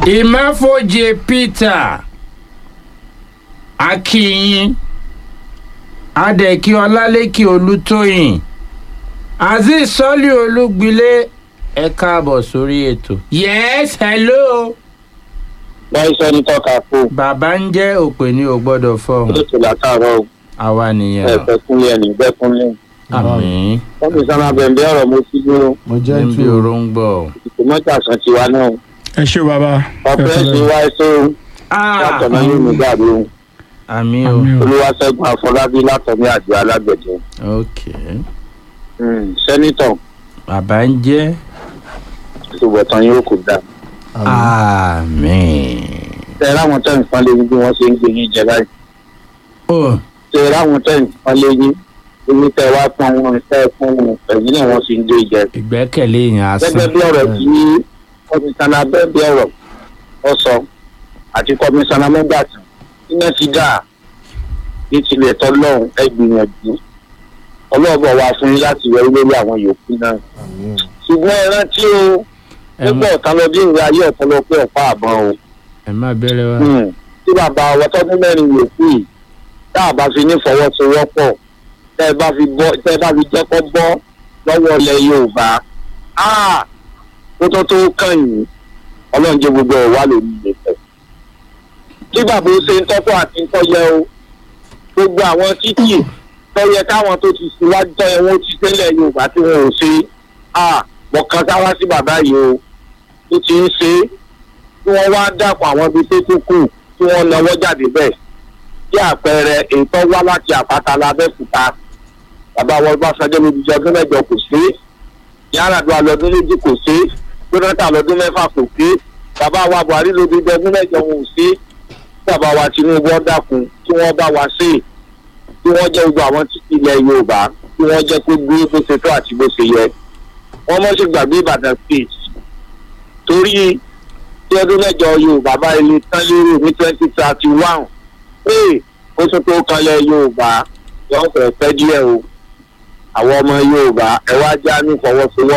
ìmáfojì peter akínyìn adẹ̀kí ọlálékè olùtóyìn azeez sọ́lì olúgbilé ẹ káàbọ̀ sórí ètò. yes hello. wọ́n sọ ní tọ́ka fún bàbá ń jẹ́ òpè ní o gbọ́dọ̀ fọ́ọ̀hún lóṣù látàárọ̀ o àwa nìyẹn ẹ fẹ́ kúnlẹ̀ ẹni bẹ́ẹ̀ kúnlẹ̀. àmì wọ́n fi sábà bẹ̀ǹbẹ̀ ọ̀rọ̀ mo sí dúró mo jẹ́ níbi tù òróǹgbò. ìtò mọ́tà sàn tiwa náà ẹ ṣé bàbá ọ̀pẹ́rẹ́sì wa ẹ̀ṣọ́ látọ̀ náà yóò mú dàbí o àmì o Àmín o. olúwaṣẹ́gun àfọlábí látọ̀mí àjọ alágbẹ̀dẹ ok sẹ́nitọ̀ bàbá ń jẹ́ ìṣòwòtán yóò kò dáa. àmì. tẹ láwọn tẹ̀ ń pọ́n lé bí wọ́n ṣe ń gbé yín jẹ báyìí ó tẹ láwọn tẹ̀ ń pọ́n lé yín ibi tẹ wá pọ́n wọn tẹ́ pọ́n wọn ẹ̀yìn náà wọ́n fi ń gbé jẹ. ìgbẹ́kẹ̀lé yẹn asán. gẹ́gẹ́ bí ọ̀rọ̀ tí kọmíṣánná bẹ́ẹ̀ bí ọ̀rọ̀ ọ sọ àti kọmíṣánná mẹ́gbàtàn iná ti dà ní tilẹ̀ tọ́lọ́hún ẹ gbìyànjú ọlọ́ọ̀bọ̀ wa fún yín láti wọ lórí àwọn yòókù náà ṣùgbọ́n ẹ rántí o ẹ nígbà má ọ̀tá lọ bí ìwé ayé ọ̀tá lọ pé ọ̀pá àbọ̀n o ẹ má bẹ̀rẹ̀ wá. Hmm. tí bàbá wa tọ́dún mẹ́rin yòókù yìí tá a bá fi ní fọwọ́sowọ́pọ̀ tẹ́ ẹ bá fi bọ́ tẹ́ ẹ bá fi jẹ́ kó bọ́ lọ́wọ́ ilẹ̀ yorùbá áà kó tó tó kàn yín ọlọ́run jẹ́ gbogbo ẹ̀ wá lórí ilẹ̀ kí bàbá ó ṣe ń tọ́tọ́ àti ń tọ́yẹ o gbogbo àwọn títì tọ́yẹ káwọn tó ti síwájú tọ́yẹ wọn ó ti tẹ́lẹ̀ yorùbá tí wọn ò ṣe áà mọ̀kàn sáwá sí bàbá yìí o ó ti ń ṣe é tí wọ́n wá dàpọ̀ àwọn ibi tó tún kù tí wọ́n náwó jáde bẹ́ẹ̀ bí àpẹẹrẹ ètò wá láti àpáta lábẹ́kúta bàbá wọn bá sanjọ́ lójú ọdún mẹ́jọ kò sí yàrá-àdúrà lọ́dún méjì kò sí jonathan lọ́dún mẹ́fà kò sí bàbá wa buhari lójú ọdún mẹ́jọ wọn ò sí bàbá wa tinubu ọ̀dàkùn tí wọ́n bá wa sí tí wọ́n jẹ́ gbogbo àwọn títí ilẹ̀ yorùbá tí wọ́n jẹ́ kó gbé bó ṣe tó àti bó ṣe yẹ wọ́n mọ̀ sí gbàgbé ìbàdàn state torí tí ọdún mẹ́jọ yorùbá bá ilé tán lérò ní twenty thirty one ee ó tún tó kanlẹ̀ yorùbá yóò fẹ́ pẹ́ díẹ̀ o àwọn ọmọ yorùbá ẹ wá já ní fọwọ́sowọ́